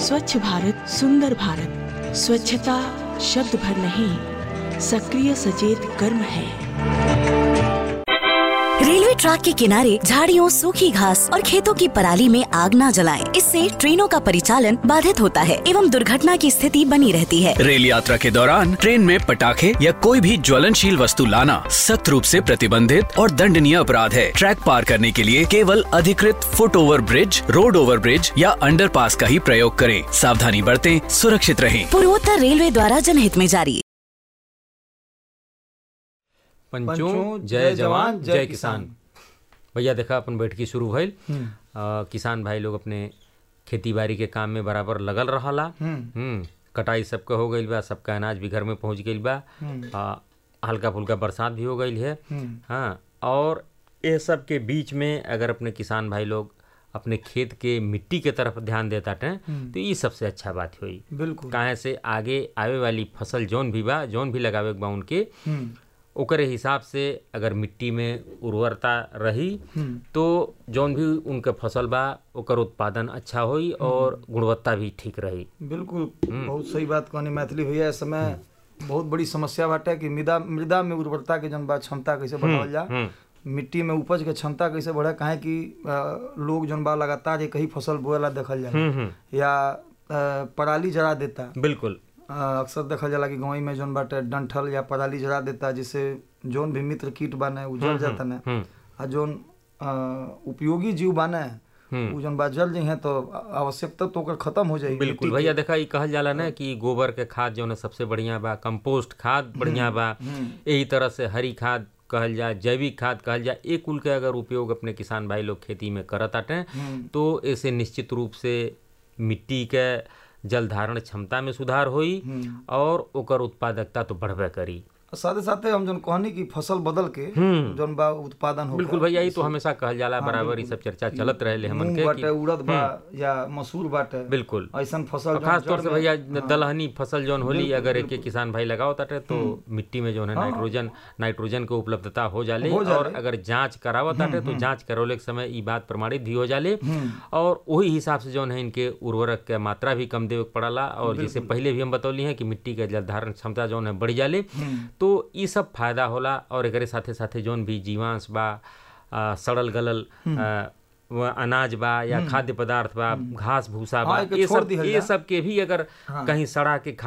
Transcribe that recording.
स्वच्छ भारत सुंदर भारत स्वच्छता शब्द भर नहीं सक्रिय सचेत कर्म है रेलवे ट्रैक के किनारे झाड़ियों सूखी घास और खेतों की पराली में आग न जलाएं। इससे ट्रेनों का परिचालन बाधित होता है एवं दुर्घटना की स्थिति बनी रहती है रेल यात्रा के दौरान ट्रेन में पटाखे या कोई भी ज्वलनशील वस्तु लाना सख्त रूप से प्रतिबंधित और दंडनीय अपराध है ट्रैक पार करने के लिए केवल अधिकृत foot over bridge road over bridge या अंडरपास का ही प्रयोग करें सावधानी बरतें सुरक्षित रहें पूर्वोत्तर रेलवे द्वारा जनहित में जारी पंचों जय जवान जय किसान भैया देखा अपन बैठकी शुरू भइल आ, किसान भाई लोग अपने खेती बाड़ी के काम में बराबर लगल रहला हम्म कटाई सबके हो गईल बा सबका अनाज भी घर में पहुंच गईल बा आ, हल्का फुल्का बरसात भी हो गईल है हाँ और ये सब के बीच में अगर अपने किसान भाई लोग अपने खेत के मिट्टी के तरफ ध्यान देता टे तो ये सबसे अच्छा बात हुई बिल्कुल काहे से आगे आवे वाली फसल जौन भी बा जौन भी लगावे के बा उनके हम्म, ओकरे हिसाब से अगर मिट्टी में उर्वरता रही तो जौन भी उनके फसल बा ओकर उत्पादन अच्छा होई और गुणवत्ता भी ठीक रही बिल्कुल बहुत सही बात कहनी मैथिली भैया इस समय बहुत बड़ी समस्या बाटे कि मृदा मृदा में उर्वरता के जन बा क्षमता कैसे बढ़ावल जा मिट्टी में उपज के क्षमता कैसे बढ़े काहे कि अ, लोग जन बा लगातार एक ही फसल बोएला देखल जाला या अ, पराली जरा देता बिल्कुल अ, अक्सर देखल जाला कि गाँव में जौन बाटे डंठल या पराली जरा देता जिससे जौन भी मित्र कीट बाने उ जल जाता ने आ जौन अ, उपयोगी जीव बाने उ जौन बा जल जइहे तो आवश्यकता तो ओकर खत्म हो जाई बिल्कुल भैया देखा ई कहल जाला ना कि गोबर के खाद जो है सबसे बढ़िया बा कंपोस्ट खाद बढ़िया बा यही तरह से हरी खाद कहल जाए जैविक खाद कहल जाए एक कुल के अगर उपयोग अपने किसान भाई लोग खेती में करत आटे तो ऐसे निश्चित रूप से मिट्टी के जल धारण क्षमता में सुधार होई और ओकर उत्पादकता तो बढ़बे करी साथे साथे हम जौन कहनी कि फसल बदल के जौन बा उत्पादन हो बिल्कुल भैया ई तो हमेशा कहल जाला बराबर ई सब चर्चा चलत रहे हमन मूंग के बाटे कि- उड़द बा या मसूर बाटे बिल्कुल ऐसन फसल और जौन खास तौर जड़ से में- भैया दलहनी फसल जौन होली अगर एक एक किसान भाई लगाओ ताटे तो मिट्टी में जो है नाइट्रोजन नाइट्रोजन के उपलब्धता हो जाले हो जाले। और अगर जांच करावत ताटे तो जांच करौले के समय ई बात प्रमाणित भी हो जाले और वही हिसाब से जौन है इनके उर्वरक के मात्रा भी कम देवे के पड़ला और जैसे पहले भी हम बतौली हैं कि मिट्टी के जल धारण क्षमता जौन है बढ़ जाले तो ई सब फायदा होला और एकरे साथे साथे जौन भी जीवांश बा आ, सड़ल गलल आ, व अनाज बा या खाद्य पदार्थ बा घास भूसा बा हाँ, एके ये छोड़ सब दिहल ये जा। सब के भी अगर कहीं सड़ा के